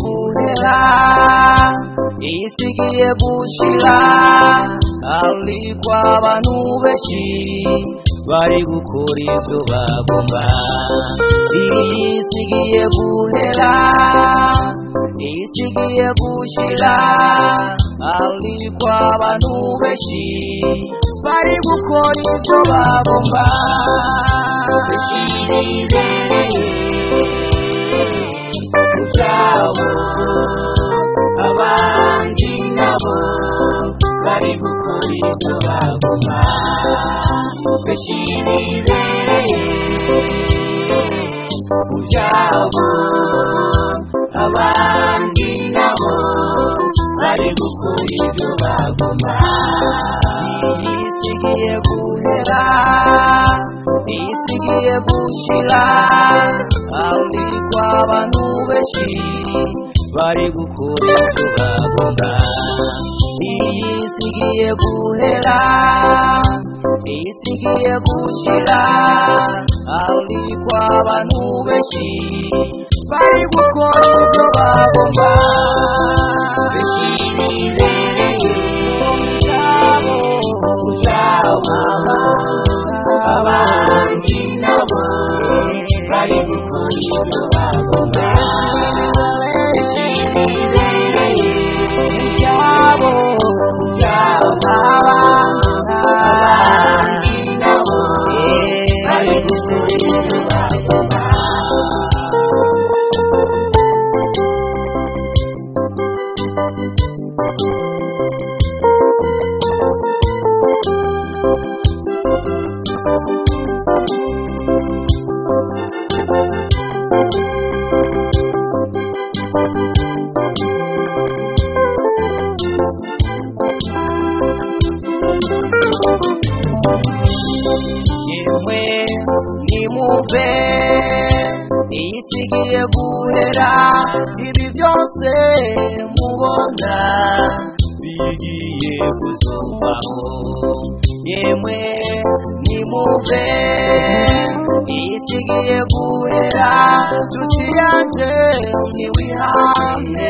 gusa isi igiye gushira ariko abantu benshi bari gukora ibyo bagomba iyi si igiye guhera isi igiye gushira ariko abantu benshi bari gukora ibyo bagomba dushyira imbere ibyabo abandi nabo bari gukora ibyo bagomba dushyira imbere ibyabo abandi nabo bari gukora ibyo bagomba isigiye guhera isigiye gushira kandi abantu benshi bari gukora ibyo bagomba iyi isigiye guhera isigiye gushira kandi abantu benshi bari gukora ibyo bagomba bishyira imbere yabo yabo abandi nabo bari gukora ibyo bagomba bishyira imbere yabo yabo abandi nabo bari gukora ibyo bagomba yemwe nimumve isigiye guhera ibi byose mubona bigiye kuzubaho yemwe nimumve isigiye guhera tuciyange ntiwihane